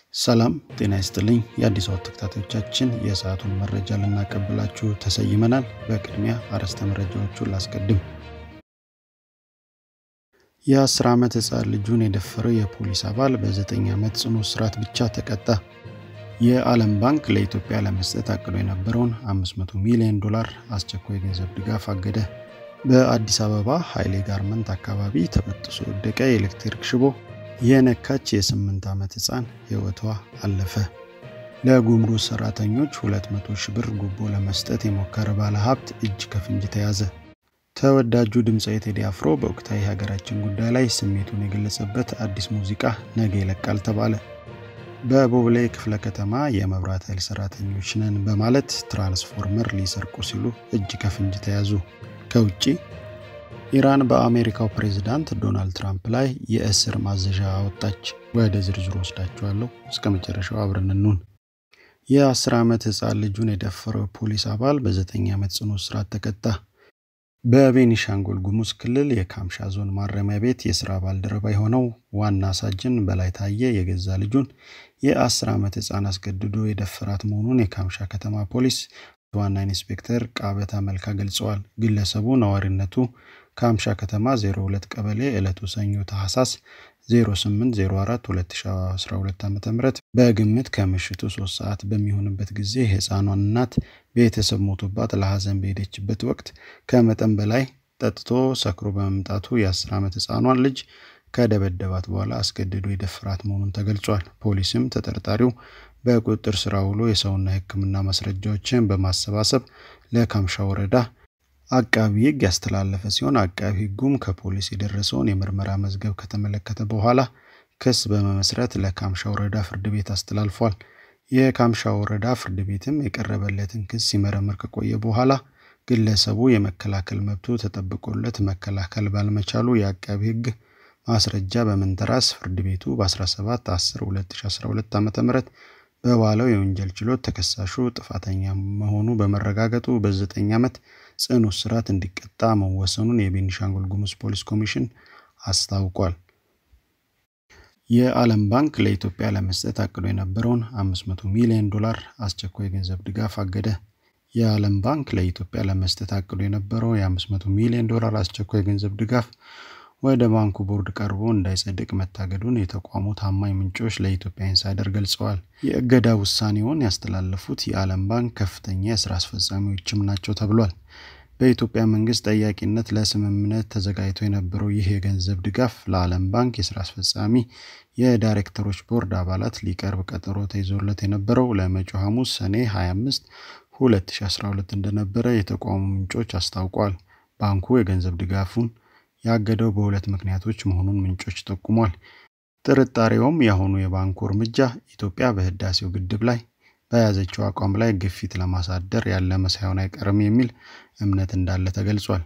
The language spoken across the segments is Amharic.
ሰላም ጤና ይስጥልኝ። የአዲስ አበባ ተከታታዮቻችን የሰዓቱን መረጃ ልናቀብላችሁ ተሰይመናል። በቅድሚያ አርዕስተ መረጃዎቹን ላስቀድም። የአስር ዓመት ሕፃን ልጁን የደፈረው የፖሊስ አባል በዘጠኝ ዓመት ጽኑ እስራት ብቻ ተቀጣ። የዓለም ባንክ ለኢትዮጵያ ለመስጠት አቅዶ የነበረውን 500 ሚሊዮን ዶላር አስቸኳይ ገንዘብ ድጋፍ አገደ። በአዲስ አበባ ኃይሌ ጋርመንት አካባቢ ተበጥሶ ወደቀ የኤሌክትሪክ ሽቦ የነካች የስምንት ዓመት ሕፃን ሕይወቷ አለፈ። ለጉምሩክ ሰራተኞች 200 ሺህ ብር ጉቦ ለመስጠት የሞከረ ባለ ሀብት እጅ ከፍንጅ ተያዘ። ተወዳጁ ድምፃዊ ቴዲ አፍሮ በወቅታዊ የሀገራችን ጉዳይ ላይ ስሜቱን የገለጸበት አዲስ ሙዚቃ ነገ ይለቃል ተባለ። በቦሌ ክፍለ ከተማ የመብራት ኃይል ሰራተኞች ነን በማለት ትራንስፎርመር ሊሰርቁ ሲሉ እጅ ከፍንጅ ተያዙ። ከውጭ ኢራን በአሜሪካው ፕሬዝዳንት ዶናልድ ትራምፕ ላይ የእስር ማዘዣ አወጣች። ወደ ዝርዝሩ ወስዳችኋለሁ። እስከ መጨረሻው አብረን እንሁን። የ10 ዓመት ሕፃን ልጁን የደፈረው ፖሊስ አባል በ9 ዓመት ጽኑ እስራት ተቀጣ። በቤኒሻንጉል ጉሙዝ ክልል የካምሻ ዞን ማረሚያ ቤት የስራ ባልደረባ የሆነው ዋና ሳጅን በላይ ታየ የገዛ ልጁን የ10 ዓመት ሕፃን አስገድዶ የደፈራት መሆኑን የካምሻ ከተማ ፖሊስ ዋና ኢንስፔክተር ቃበታ መልካ ገልጸዋል። ግለሰቡ ነዋሪነቱ ካምሻ ከተማ 02 ቀበሌ ዕለቱ ሰኞ ታህሳስ 0804 2012 ዓ ም በግምት ከምሽቱ 3 ሰዓት በሚሆንበት ጊዜ የሕፃኗን እናት ቤተሰብ ሞቶባት ለሐዘን በሄደችበት ወቅት ከመጠን በላይ ጠጥቶ ሰክሮ በመምጣቱ የ10 ዓመት ሕፃኗን ልጅ ከደበደባት በኋላ አስገድዶ የደፈራት መሆኑን ተገልጿል። ፖሊስም ተጠርጣሪው በቁጥጥር ስር ውሎ የሰውና የሕክምና ማስረጃዎችን በማሰባሰብ ለካምሻ ወረዳ አቃቢ ሕግ ያስተላለፈ ሲሆን አቃቢ ሕጉም ከፖሊስ የደረሰውን የምርመራ መዝገብ ከተመለከተ በኋላ ክስ በመመስረት ለካምሻ ወረዳ ፍርድ ቤት አስተላልፏል። የካምሻ ወረዳ ፍርድ ቤትም የቀረበለትን ክስ ሲመረምር ከቆየ በኋላ ግለሰቡ የመከላከል መብቱ ተጠብቆለት መከላከል ባልመቻሉ የአቃቢ ሕግ ማስረጃ በመንተራስ ፍርድ ቤቱ በ17 10 2012 ዓ ም በዋለው የወንጀል ችሎት ተከሳሹ ጥፋተኛ መሆኑ በመረጋገጡ በዘጠኝ ዓመት ጽኑ እስራት እንዲቀጣ መወሰኑን የቤኒሻንጉል ጉሙዝ ፖሊስ ኮሚሽን አስታውቋል። የዓለም ባንክ ለኢትዮጵያ ለመስጠት አቅዶ የነበረውን 500 ሚሊዮን ዶላር አስቸኳይ ገንዘብ ድጋፍ አገደ። የዓለም ባንክ ለኢትዮጵያ ለመስጠት አቅዶ የነበረው የ500 ሚሊዮን ዶላር አስቸኳይ ገንዘብ ድጋፍ ወደ ባንኩ ቦርድ ቀርቦ እንዳይጸድቅ መታገዱን የተቋሙ ታማኝ ምንጮች ለኢትዮጵያ ኢንሳይደር ገልጸዋል። የእገዳ ውሳኔውን ያስተላለፉት የዓለም ባንክ ከፍተኛ የስራ አስፈጻሚዎችም ናቸው ተብሏል። በኢትዮጵያ መንግስት ጠያቂነት ለስምምነት ተዘጋጅቶ የነበረው ይህ የገንዘብ ድጋፍ ለዓለም ባንክ የስራ አስፈጻሚ የዳይሬክተሮች ቦርድ አባላት ሊቀርብ ቀጠሮ ተይዞለት የነበረው ለመጪው ሐሙስ ሰኔ 25 2012 እንደነበረ የተቋሙ ምንጮች አስታውቋል። ባንኩ የገንዘብ ድጋፉን ያገደው በሁለት ምክንያቶች መሆኑን ምንጮች ጠቁሟል። ጥርጣሬውም የአሁኑ የባንኩ እርምጃ ኢትዮጵያ በህዳሴው ግድብ ላይ በያዘችው አቋም ላይ ግፊት ለማሳደር ያለመ ሳይሆን አይቀርም የሚል እምነት እንዳለ ተገልጿል።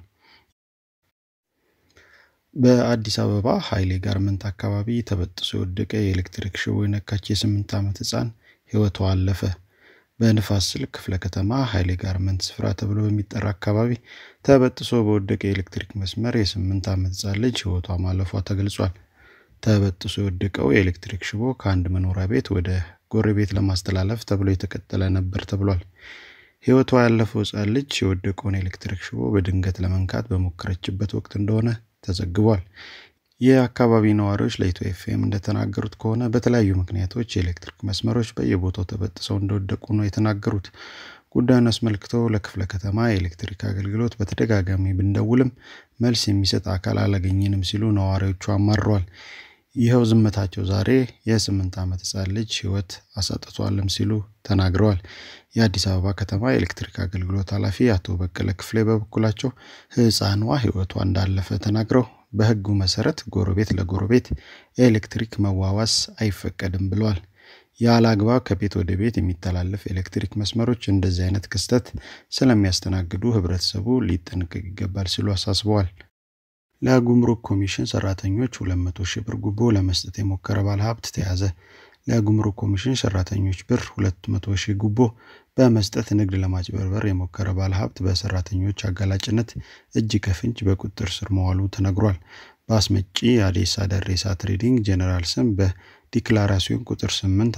በአዲስ አበባ ኃይሌ ጋርመንት አካባቢ ተበጥሶ የወደቀ የኤሌክትሪክ ሽቦ የነካች የስምንት ዓመት ሕፃን ሕይወቷ አለፈ። በንፋስ ስልክ ክፍለ ከተማ ኃይሌ ጋርመንት ስፍራ ተብሎ በሚጠራ አካባቢ ተበጥሶ በወደቀ የኤሌክትሪክ መስመር የስምንት ዓመት ሕፃን ልጅ ሕይወቷ ማለፏ ተገልጿል። ተበጥሶ የወደቀው የኤሌክትሪክ ሽቦ ከአንድ መኖሪያ ቤት ወደ ጎረቤት ለማስተላለፍ ተብሎ የተቀጠለ ነበር ተብሏል። ሕይወቷ ያለፈው ሕፃን ልጅ የወደቀውን የኤሌክትሪክ ሽቦ በድንገት ለመንካት በሞከረችበት ወቅት እንደሆነ ተዘግቧል። የአካባቢ ነዋሪዎች ለኢትዮ ኤፍኤም እንደተናገሩት ከሆነ በተለያዩ ምክንያቶች የኤሌክትሪክ መስመሮች በየቦታው ተበጥሰው እንደወደቁ ነው የተናገሩት። ጉዳዩን አስመልክተው ለክፍለ ከተማ የኤሌክትሪክ አገልግሎት በተደጋጋሚ ብንደውልም መልስ የሚሰጥ አካል አላገኘንም ሲሉ ነዋሪዎቹ አማረዋል። ይኸው ዝምታቸው ዛሬ የስምንት ዓመት ሕፃን ልጅ ሕይወት አሳጥቷልም ሲሉ ተናግረዋል። የአዲስ አበባ ከተማ የኤሌክትሪክ አገልግሎት ኃላፊ አቶ በቀለ ክፍሌ በበኩላቸው ሕፃኗ ሕይወቷ እንዳለፈ ተናግረው በሕጉ መሰረት ጎረቤት ለጎረቤት ኤሌክትሪክ መዋዋስ አይፈቀድም ብለዋል። ያለ አግባብ ከቤት ወደ ቤት የሚተላለፍ ኤሌክትሪክ መስመሮች እንደዚህ አይነት ክስተት ስለሚያስተናግዱ ህብረተሰቡ ሊጠነቀቅ ይገባል ሲሉ አሳስበዋል። ለጉምሩክ ኮሚሽን ሰራተኞች 200 ሺህ ብር ጉቦ ለመስጠት የሞከረ ባለሀብት ተያዘ። ለጉምሩክ ኮሚሽን ሰራተኞች ብር 200 ሺህ ጉቦ በመስጠት ንግድ ለማጭበርበር የሞከረ ባለሀብት በሰራተኞች አጋላጭነት እጅ ከፍንጅ በቁጥጥር ስር መዋሉ ተነግሯል። በአስመጪ አዴሳ ደሬሳ ትሬዲንግ ጄኔራል ስም ዲክላራሲዮን ቁጥር 8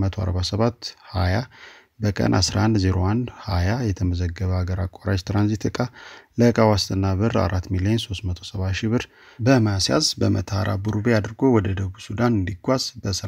1147 20 በቀን 1101 20 የተመዘገበ ሀገር አቋራጭ ትራንዚት ዕቃ ለዕቃ ዋስትና ብር 4 ሚሊዮን 370 ሺህ ብር በማስያዝ በመተሃራ ቡሩቤ አድርጎ ወደ ደቡብ ሱዳን እንዲጓዝ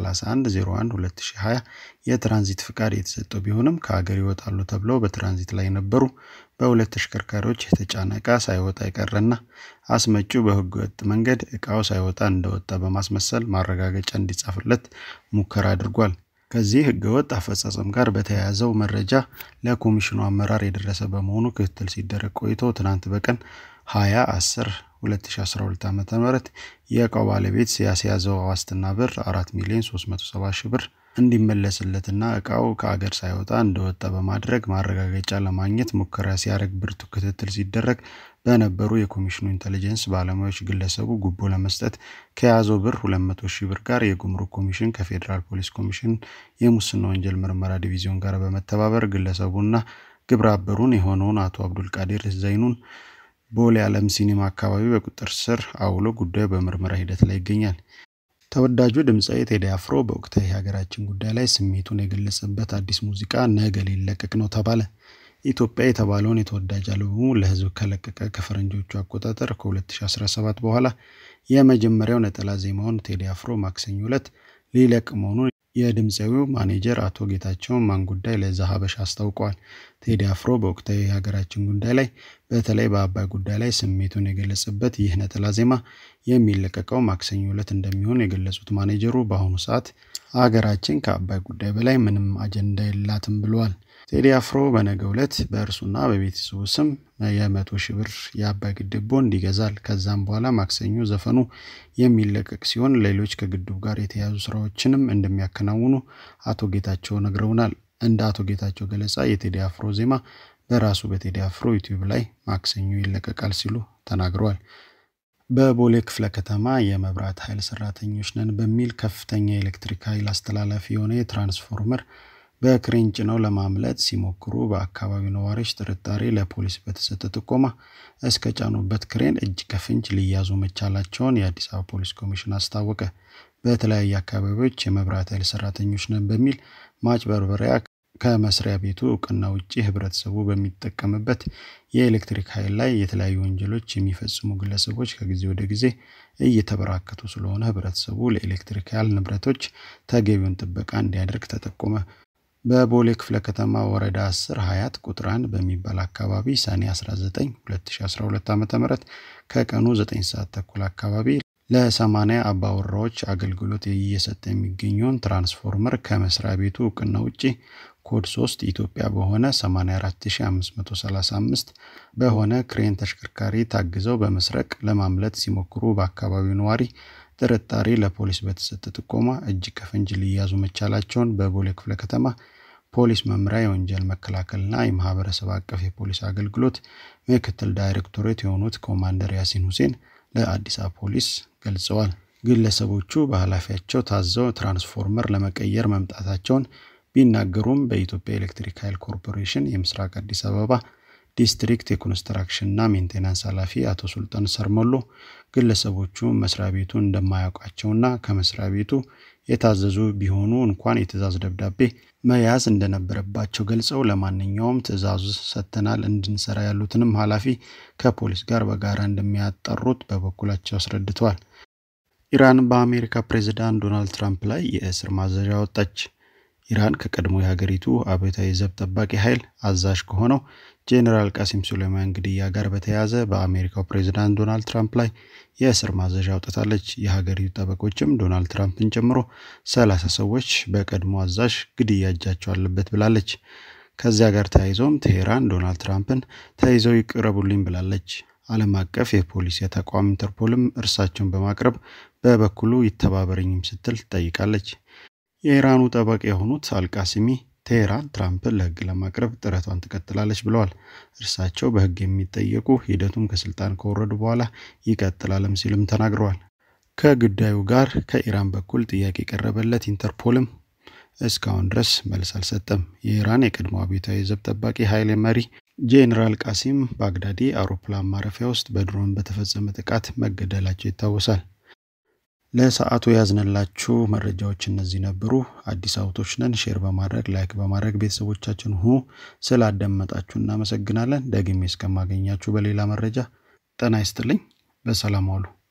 በ3101 2020 የትራንዚት ፍቃድ የተሰጠው ቢሆንም ከሀገር ይወጣሉ ተብለው በትራንዚት ላይ የነበሩ በሁለት ተሽከርካሪዎች የተጫነ ዕቃ ሳይወጣ የቀረና አስመጪው በሕገ ወጥ መንገድ ዕቃው ሳይወጣ እንደወጣ በማስመሰል ማረጋገጫ እንዲጻፍለት ሙከራ አድርጓል። ከዚህ ህገወጥ አፈጻጸም ጋር በተያያዘው መረጃ ለኮሚሽኑ አመራር የደረሰ በመሆኑ ክትትል ሲደረግ ቆይቶ ትናንት በቀን 20 10 2012 ዓ ም የእቃው ባለቤት ያስያዘው ዋስትና ብር 4 ሚሊዮን 370 ሺህ ብር እንዲመለስለትና እቃው ከአገር ሳይወጣ እንደወጣ በማድረግ ማረጋገጫ ለማግኘት ሙከራ ሲያደርግ ብርቱ ክትትል ሲደረግ በነበሩ የኮሚሽኑ ኢንቴሊጀንስ ባለሙያዎች ግለሰቡ ጉቦ ለመስጠት ከያዘው ብር 200 ሺህ ብር ጋር የጉምሩክ ኮሚሽን ከፌዴራል ፖሊስ ኮሚሽን የሙስና ወንጀል ምርመራ ዲቪዚዮን ጋር በመተባበር ግለሰቡና ግብረ አበሩን የሆነውን አቶ አብዱልቃዲር ዘይኑን ቦሌ ዓለም ሲኒማ አካባቢ በቁጥጥር ስር አውሎ ጉዳዩ በምርመራ ሂደት ላይ ይገኛል። ተወዳጁ ድምፃዊ ቴዲ አፍሮ በወቅታዊ የሀገራችን ጉዳይ ላይ ስሜቱን የገለጸበት አዲስ ሙዚቃ ነገ ሊለቀቅ ነው ተባለ። ኢትዮጵያ የተባለውን የተወዳጅ አልበሙ ለሕዝብ ከለቀቀ ከፈረንጆቹ አቆጣጠር ከ2017 በኋላ የመጀመሪያው ነጠላ ዜማውን ቴዲ አፍሮ ማክሰኞ ዕለት ሊለቅ መሆኑን የድምፃዊው ማኔጀር አቶ ጌታቸው ማን ጉዳይ ለዛ ሀበሻ አስታውቀዋል። ቴዲ አፍሮ በወቅታዊ የሀገራችን ጉዳይ ላይ በተለይ በአባይ ጉዳይ ላይ ስሜቱን የገለጸበት ይህ ነጠላ ዜማ የሚለቀቀው ማክሰኞ ዕለት እንደሚሆን የገለጹት ማኔጀሩ በአሁኑ ሰዓት ሀገራችን ከአባይ ጉዳይ በላይ ምንም አጀንዳ የላትም ብለዋል። ቴዲ አፍሮ በነገው ዕለት በእርሱና በቤተሰቡ ስም የመቶ ሺህ ብር የአባይ ግድብ ቦንድ ይገዛል። ከዛም በኋላ ማክሰኞ ዘፈኑ የሚለቀቅ ሲሆን ሌሎች ከግድቡ ጋር የተያያዙ ስራዎችንም እንደሚያከናውኑ አቶ ጌታቸው ነግረውናል። እንደ አቶ ጌታቸው ገለጻ የቴዲ አፍሮ ዜማ በራሱ በቴዲ አፍሮ ዩቲዩብ ላይ ማክሰኞ ይለቀቃል ሲሉ ተናግረዋል። በቦሌ ክፍለ ከተማ የመብራት ኃይል ሰራተኞች ነን በሚል ከፍተኛ የኤሌክትሪክ ኃይል አስተላላፊ የሆነ የትራንስፎርመር በክሬን ጭነው ለማምለጥ ሲሞክሩ በአካባቢው ነዋሪዎች ጥርጣሬ ለፖሊስ በተሰጠ ጥቆማ እስከ ጫኑበት ክሬን እጅ ከፍንጅ ሊያዙ መቻላቸውን የአዲስ አበባ ፖሊስ ኮሚሽን አስታወቀ። በተለያዩ አካባቢዎች የመብራት ኃይል ሰራተኞች ነን በሚል ማጭበርበሪያ ከመስሪያ ቤቱ እውቅና ውጭ ህብረተሰቡ በሚጠቀምበት የኤሌክትሪክ ኃይል ላይ የተለያዩ ወንጀሎች የሚፈጽሙ ግለሰቦች ከጊዜ ወደ ጊዜ እየተበራከቱ ስለሆነ ህብረተሰቡ ለኤሌክትሪክ ኃይል ንብረቶች ተገቢውን ጥበቃ እንዲያደርግ ተጠቆመ። በቦሌ ክፍለ ከተማ ወረዳ 10 ሀያት ቁጥር 1 በሚባል አካባቢ ሰኔ 19 2012 ዓ ም ከቀኑ 9 ሰዓት ተኩል አካባቢ ለ80 አባወራዎች አገልግሎት እየሰጠ የሚገኘውን ትራንስፎርመር ከመስሪያ ቤቱ እውቅና ውጭ ኮድ 3 ኢትዮጵያ በሆነ 84535 በሆነ ክሬን ተሽከርካሪ ታግዘው በመስረቅ ለማምለጥ ሲሞክሩ በአካባቢው ነዋሪ ጥርጣሬ ለፖሊስ በተሰጠ ጥቆማ እጅ ከፍንጅ ሊያዙ መቻላቸውን በቦሌ ክፍለ ከተማ ፖሊስ መምሪያ የወንጀል መከላከልና የማህበረሰብ አቀፍ የፖሊስ አገልግሎት ምክትል ዳይሬክቶሬት የሆኑት ኮማንደር ያሲን ሁሴን ለአዲስ አበባ ፖሊስ ገልጸዋል። ግለሰቦቹ በኃላፊያቸው ታዘው ትራንስፎርመር ለመቀየር መምጣታቸውን ቢናገሩም በኢትዮጵያ ኤሌክትሪክ ኃይል ኮርፖሬሽን የምስራቅ አዲስ አበባ ዲስትሪክት የኮንስትራክሽንና ሜንቴናንስ ኃላፊ አቶ ሱልጣን ሰርሞሎ ግለሰቦቹ መስሪያ ቤቱ እንደማያውቃቸውና ከመስሪያ ቤቱ የታዘዙ ቢሆኑ እንኳን የትዕዛዝ ደብዳቤ መያዝ እንደነበረባቸው ገልጸው ለማንኛውም ትዕዛዙ ሰጥተናል እንድንሰራ ያሉትንም ኃላፊ ከፖሊስ ጋር በጋራ እንደሚያጠሩት በበኩላቸው አስረድተዋል። ኢራን በአሜሪካ ፕሬዝዳንት ዶናልድ ትራምፕ ላይ የእስር ማዘዣ ወጣች። ኢራን ከቀድሞ የሀገሪቱ አብዮታዊ ዘብ ጠባቂ ኃይል አዛዥ ከሆነው ጄኔራል ቃሲም ሱሌማን ግድያ ጋር በተያያዘ በአሜሪካው ፕሬዝዳንት ዶናልድ ትራምፕ ላይ የእስር ማዘዣ አውጥታለች። የሀገሪቱ ጠበቆችም ዶናልድ ትራምፕን ጨምሮ ሰላሳ ሰዎች በቀድሞ አዛዥ ግድያ እጃቸው አለበት ብላለች። ከዚያ ጋር ተያይዞም ቴሄራን ዶናልድ ትራምፕን ተይዘው ይቅረቡልኝ ብላለች። ዓለም አቀፍ የፖሊስ ተቋም ኢንተርፖልም እርሳቸውን በማቅረብ በበኩሉ ይተባበረኝም ስትል ትጠይቃለች። የኢራኑ ጠበቃ የሆኑት አልቃሲሚ ቴሄራን ትራምፕን ለሕግ ለማቅረብ ጥረቷን ትቀጥላለች ብለዋል። እርሳቸው በሕግ የሚጠየቁ ሂደቱም ከስልጣን ከወረዱ በኋላ ይቀጥላልም ሲልም ተናግረዋል። ከጉዳዩ ጋር ከኢራን በኩል ጥያቄ የቀረበለት ኢንተርፖልም እስካሁን ድረስ መልስ አልሰጠም። የኢራን የቀድሞ አብዮታዊ ዘብ ጠባቂ ኃይል መሪ ጄኔራል ቃሲም ባግዳዲ አውሮፕላን ማረፊያ ውስጥ በድሮን በተፈጸመ ጥቃት መገደላቸው ይታወሳል። ለሰዓቱ ያዝንላችሁ መረጃዎች እነዚህ ነበሩ። አዲስ አውቶች ነን። ሼር በማድረግ ላይክ በማድረግ ቤተሰቦቻችን ሁኑ። ስላዳመጣችሁ እናመሰግናለን። ደግሜ እስከማገኛችሁ በሌላ መረጃ ጤና ይስጥልኝ። በሰላም ዋሉ።